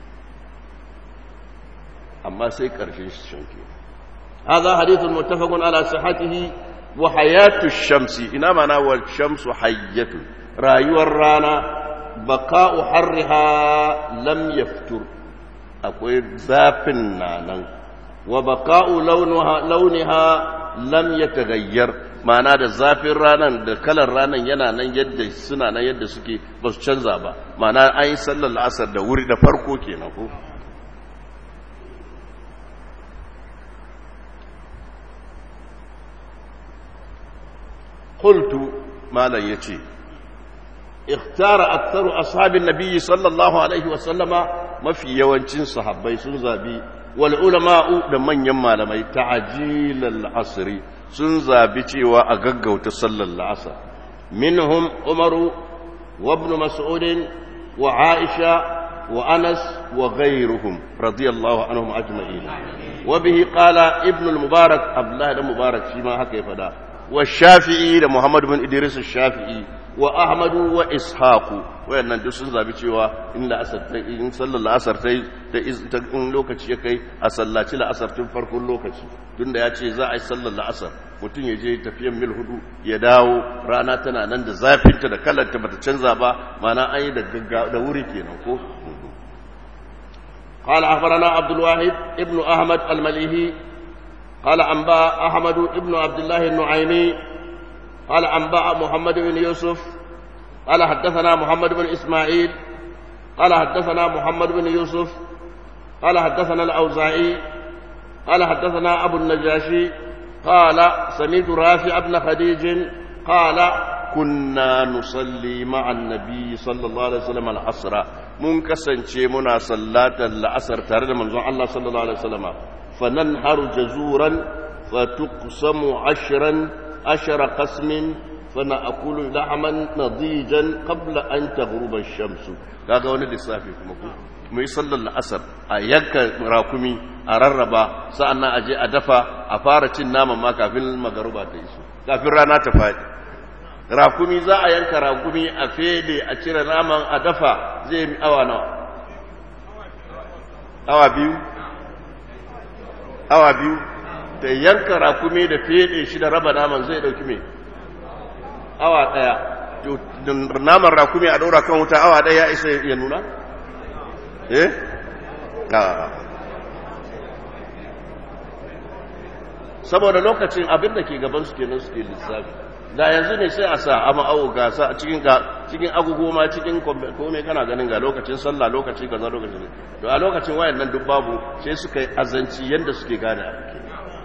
amma sai karshen shanki هذا حديث متفق على صحته وحياة الشمس إنما أنا والشمس حية رايو الرانا بقاء حرها لم يفتر أقول زافنا وبقاء لونها لونها لم يتغير ma'ana da zafin ranar da kalar ranar yana nan yadda suna nan yadda suke ba su canza ba ma'ana an yi sallar la'asar da wuri da farko kenan ko قلت ما لا يتي اختار أكثر أصحاب النبي صلى الله عليه وسلم ما في يوانشين صحابي سنزابي والعلماء لمن يما لما تعجيل العصر سنزابي وأغغو تصلى العصر منهم عمر وابن مسعود وعائشة وأنس وغيرهم رضي الله عنهم أجمعين وبه قال ابن المبارك عبد الله المبارك فيما هكذا فدا والشافعي da Muhammad bin Idris al-Shafi'i wa Ahmad wa Ishaq wayannan duk sun zabi cewa in la asar ta in sallar la'asar ta da in lokaci ya kai a sallaci la'asar tun farkon lokaci tunda ya ce za a yi sallar la'asar mutum ya je tafiyan mil hudu ya dawo rana tana nan da zafinta da kalarta bata canza ba mana an yi da da wuri kenan ko قال أخبرنا عبد الواحد ابن أحمد المليهي قال أنباء أحمد بن عبد الله النعيمي قال أنباء محمد بن يوسف قال حدثنا محمد بن إسماعيل قال حدثنا محمد بن يوسف قال حدثنا الأوزاعي قال حدثنا أبو النجاشي قال سمعت رافع بن خديج قال كنا نصلي مع النبي صلى الله عليه وسلم العصر mun kasance muna sallatar la'asar tare da manzon Allah sallallahu alaihi wasallam فننحر جزورا فتقسم عشرا عشر قسم فنأكل لحما نضيجا قبل أن تغرب الشمس kaga wani lissafi kuma ku mu yi sallar la'asar a yanka rakumi a rarraba sa'annan a je a dafa a fara cin naman ma kafin magaruba ta iso kafin rana ta faɗi rakumi za a yanka rakumi a fede a cire naman a dafa zai yi awa nawa awa biyu awa biyu da yanka rakumi da fede shi da raba naman zai dauki mai awa daya naman rakumi a daura kan wuta awa daya ya isa ya nuna eh saboda lokacin abin da ke gaban su kenan suke lissafi da yanzu ne sai a sa ama awo gasa a cikin cikin agogo ma cikin kome kana ganin ga lokacin sallah lokacin kaza lokacin to a lokacin wayan nan duk babu sai suka yi azanci yanda suke gane ake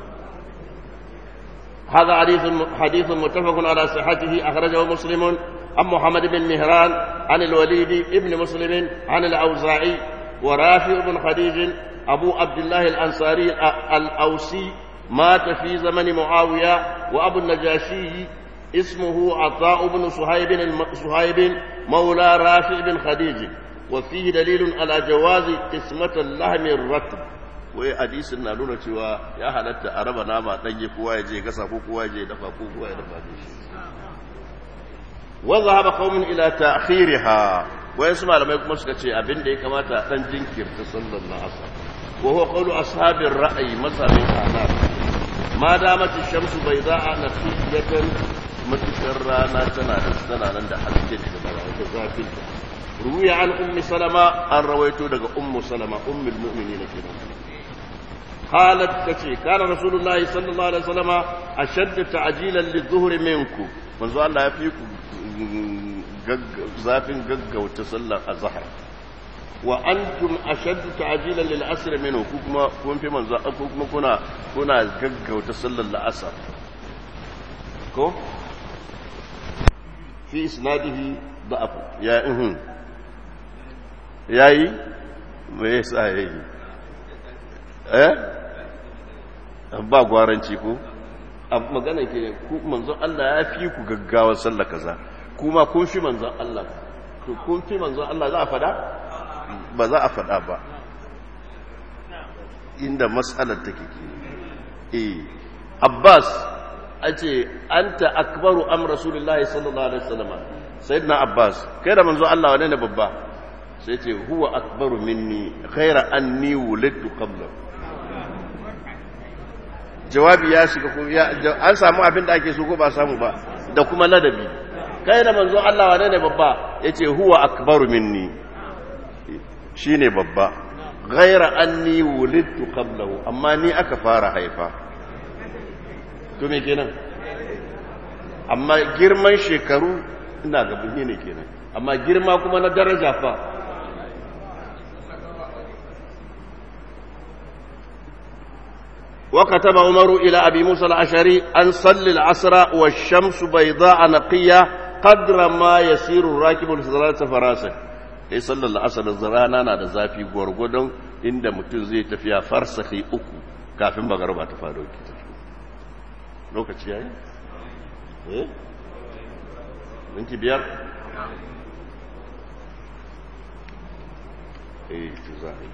هذا حديث حديث متفق على صحته أخرجه مسلم عن محمد بن مهران عن الوليد ابن مسلم عن الأوزاعي ورافع بن خديج أبو عبد الله الأنصاري الأوسي مات في زمن معاوية وأبو النجاشي اسمه عطاء بن صهيب صهيب مولى رافع بن خديج وفيه دليل على جواز قسمة اللحم الرطب wai hadisin na nuna cewa ya halatta a raba nama ɗanye kowa ya je gasa ko kowa ya je dafa ko kowa ya dafa da shi wa zahaba qaumun ila ta'khiriha wai su malamai kuma suka ce abin da ya kamata dan jinkirta sallar asar wa huwa qawlu ashabir ra'ayi masabin ahnaf ma damat ash-shamsu bayda'a naqiyatan matukar rana tana da tana nan da haske daga bara da zafin ruwiya an ummi salama an rawaito daga ummu salama ummul mu'minin kenan قالت كتي كان رسول الله صلى الله عليه وسلم أشد تعجيلا للظهر منكم منذ الله يفيكم زافين ققا وتصلى الظهر وأنتم أشد تعجيلا للعصر منه كما كون في منذ كما كنا كنا ققا وتصلى العصر كو في إسناده ضعف يا إهن ياي ما يسأل eh ba gwaranci ko magana ke ku manzon Allah ya fi ku gaggawa sallah kaza kuma kun fi manzon Allah to kun fi manzon Allah za a fada ba za a fada ba inda matsalar take ke eh Abbas a ce anta akbaru am rasulullahi sallallahu alaihi wasallam sayyidina Abbas kai da manzon Allah wane ne babba sai ce huwa akbaru minni ghaira anni wulidtu qablahu jawabi ya shiga ko an samu abin da ake so ko ba samu ba da kuma ladabi kai da manzo Allah wane ne babba yace huwa akbaru minni shine babba ghaira anni wulidtu qablahu amma ni aka fara haifa to me kenan amma girman shekaru ina ga ne kenan amma girma kuma na daraja fa وكتب عمر إلى أبي موسى الأشعري أن صل العصر والشمس بيضاء نقية قدر ما يسير الراكب لثلاثة فراسة sai sallar la'asar da rana na da zafi gwargwadon inda mutum zai tafiya farsahi uku kafin magarba ta faru ki tafi lokaci yayi eh minti biyar eh to za a yi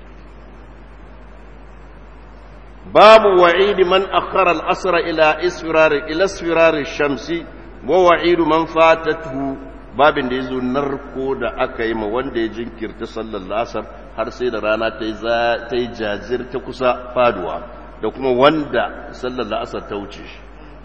باب وعيد من أخر الأسر إلى إسفرار إلى اسفرار الشمس ووعيد من فاتته باب da yazo narko da aka yi ma wanda ya jinkirta sallar lasar har sai da rana ta yi jazir ta kusa faduwa da kuma wanda sallar lasar ta wuce shi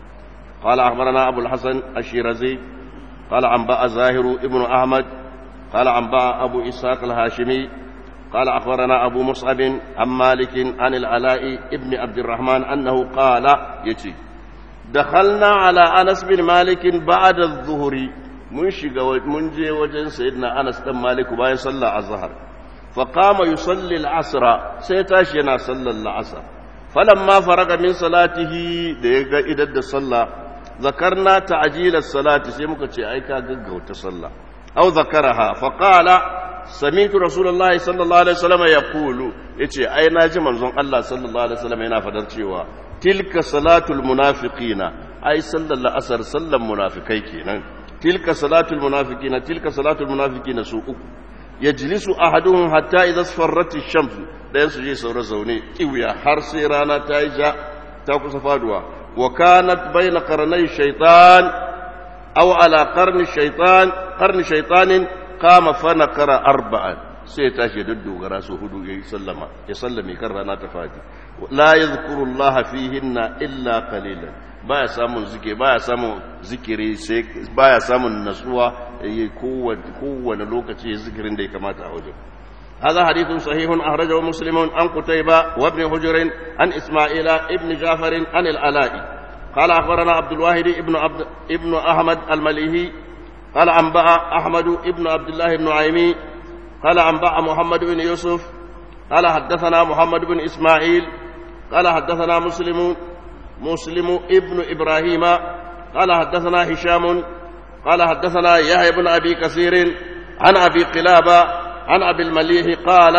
قال أخبرنا أبو الحسن الشيرازي قال أنباء زاهر ابن أحمد قال أنباء أبو إسحاق الهاشمي قال أخبرنا أبو مصعب عن مالك عن العلاء ابن عبد الرحمن أنه قال يتي دخلنا على أنس بن مالك بعد الظهر من شق من جي وجن سيدنا أنس بن مالك وباي صلى الظهر فقام يصلي العصر سيتاشينا صلى العصر فلما فرغ من صلاته ديغا إدد صلى ذكرنا تعجيل الصلاة سيمك أيكا قد صلى أو ذكرها فقال سمعت رسول الله صلى الله عليه وسلم يقول yace ai naji manzon Allah sallallahu alaihi wasallam yana fadar cewa tilka salatul munafiqina ai sallar asar sallan munafikai kenan tilka salatul munafiqina tilka salatul munafiqina su uku yajlisu ahaduhum hatta idha sfarrat ash-shams dayan su je saura zaune kiwiya har sai rana ta yi ja ta kusa faduwa wa kanat bayna qarnay shaytan aw ala qarni shaytan qarni shaytanin kama fana kara arba'an sai ya tashi da dogara su hudu ya sallama ya sallame kan rana ta fadi la yadhkuru Allah fihinna illa qalilan baya samun zikiri baya samun zikiri sai baya samun nasuwa yayi kowane kowane lokaci zikirin da ya kamata a wajen هذا حديث صحيح أخرجه مسلم عن قتيبة وابن حجر عن إسماعيل ابن جعفر عن العلاء قال أخبرنا عبد الواحد ابن عبد ابن أحمد المليهي قال أنبأ أحمد ابن عبد الله بن عيمي قال أنبأ محمد بن يوسف قال حدثنا محمد بن إسماعيل قال حدثنا مسلم مسلم ابن إبراهيم قال حدثنا هشام قال حدثنا يحيى بن أبي كثير عن أبي قلابة عن أبي المليح قال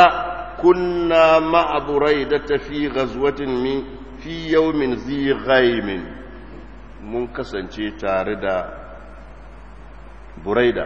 كنا مع بريدة في غزوة من في يوم ذي غيم منكسن تاردا buraida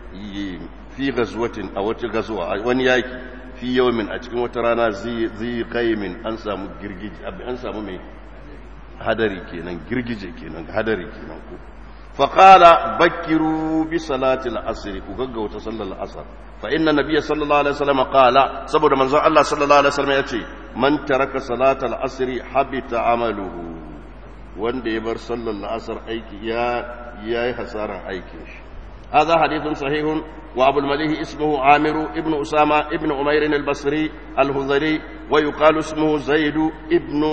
fi gazwatin a wata gazuwa wani yaki fi yawmin a cikin wata rana zai qaimin an samu girgije an samu mai hadari kenan girgije kenan hadari kenan ko fa qala bakkiru bi salati al-asr ku gaggauta sallar al-asr fa inna nabiyya sallallahu alaihi wasallam qala saboda manzon Allah sallallahu alaihi wasallam yace man taraka salata al-asr habita amaluhu wanda ya bar sallar al-asr aiki ya yayi hasaran aikin shi هذا حديث صحيح وأبو المليح اسمه عامر ابن أسامة ابن أمير البصري الهذلي ويقال اسمه زيد ابن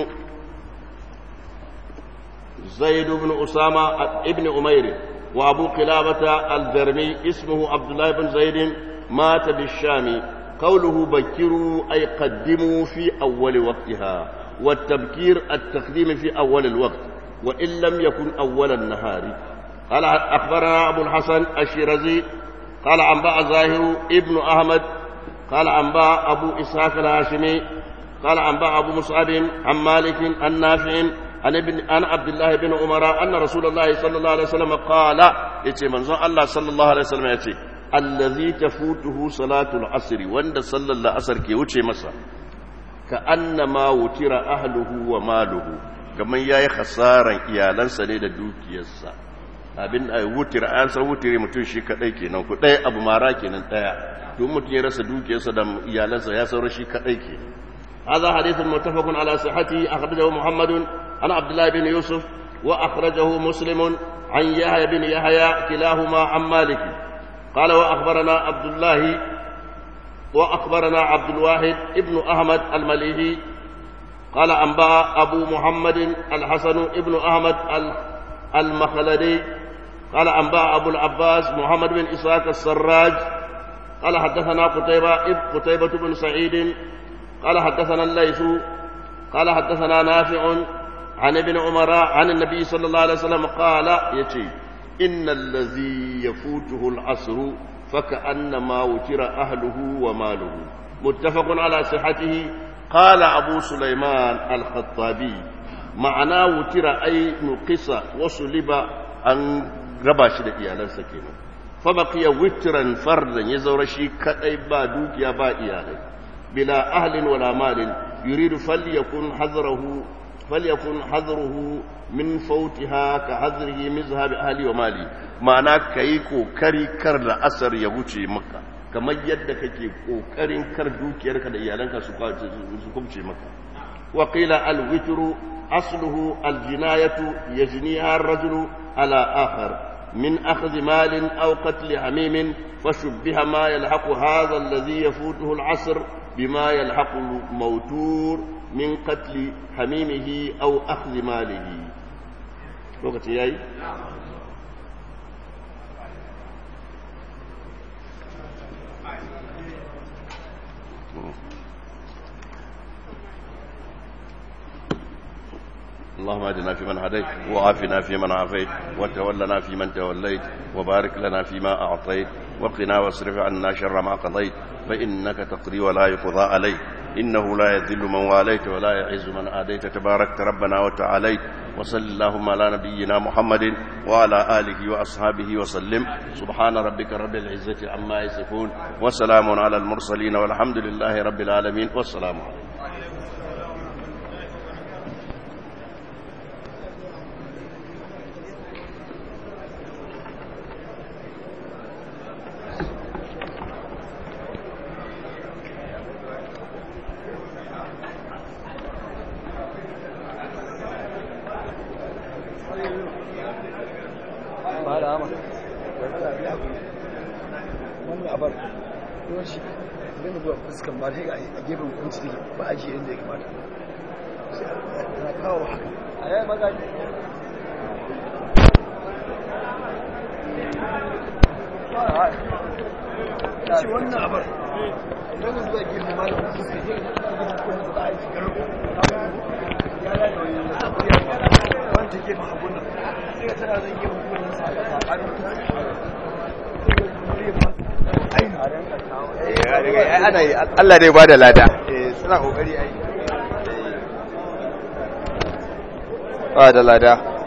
زيد بن أسامة ابن أمير وأبو قلابة الجرمي اسمه عبد الله بن زيد مات بالشام قوله بكروا أي قدموا في أول وقتها والتبكير التقديم في أول الوقت وإن لم يكن أول النهار قال أخبرنا أبو الحسن الشيرازي قال أنباء زاهر ابن أحمد قال أنباء أبو إسحاق الهاشمي قال أنباء أبو مصعب عن مالك عن نافع عن ابن عن عبد الله بن عمر أن رسول الله صلى الله عليه وسلم قال يتي منزون الله صلى الله عليه وسلم يتي الذي تفوته صلاة العصر وند صلى الله عصر كي وچه مسا كأنما وتر أهله وماله كما ياي خسارا iyalansa ne da dukiyarsa abin a wutir an san wutire mutum shi kadai kenan ku ɗaya abu mara kenan ɗaya don mutum ya rasa dukiyarsa da iyalansa ya saura shi kadai kenan هذا حديث متفق على صحته أخرجه محمد عن عبد الله بن يوسف وأخرجه مسلم عن يحيى بن يحيى كلاهما عن مالك قال وأخبرنا عبد الله وأخبرنا عبد الواحد ابن أحمد المليهي قال أنبأ أبو محمد الحسن ابن أحمد المخلدي قال أنبأ أبو العباس محمد بن إسحاق السراج قال حدثنا قتيبة قتيبة بن سعيد قال حدثنا الليث قال حدثنا نافع عن ابن عمر عن النبي صلى الله عليه وسلم قال يتي إن الذي يفوته العصر فكأنما وتر أهله وماله متفق على صحته قال أبو سليمان الخطابي معناه وتر أي نقص وصلب أن رباش إيالا سكينة فبقي وترا فردا يزور شيء كأي با دوكيا با إيالي بلا أهل ولا مال يريد فليكن حذره فليكن حذره من فوتها كحذره من ذهاب أهلي ومالي معنى كيكو كري كر أثر يوشي مكة kamar yadda kake kokarin kar dukiyarka da iyalanka su kubce maka wa qila al witru asluhu al jinayatu yajniha ar rajulu ala akhar min akhdh malin aw qatl hamim fashubbiha ma yalhaqu hadha alladhi yafutuhu al asr بما يلحق الموتور من قتل حميمه أو أخذ ماله وقت ياي اللهم اهدنا فيمن هديت وعافنا فيمن عافيت وتولنا فيمن توليت وبارك لنا فيما أعطيت وقنا واصرف عنا شر ما قضيت فإنك تقضي ولا يقضى عليك إنه لا يذل من واليت ولا يعز من آديت تباركت ربنا وتعاليت وصل اللهم على نبينا محمد وعلى آله وأصحابه وسلم سبحان ربك رب العزة عما يصفون وسلام على المرسلين والحمد لله رب العالمين والسلام عليكم fuskan ba sai a gefen kunci take ba a shi inda ya kamata na kawo haka a yaya magaji shi wannan abar idan ka zuwa gefen ma da fuska ke gefen kunci ba a yi shigar ya ya da wani abu ya ba wanda gefen hagun nan sai ka tana zai gefen kunci sa a tsakanin ana yi Allah dai ba da lada suna kokari ai ba da lada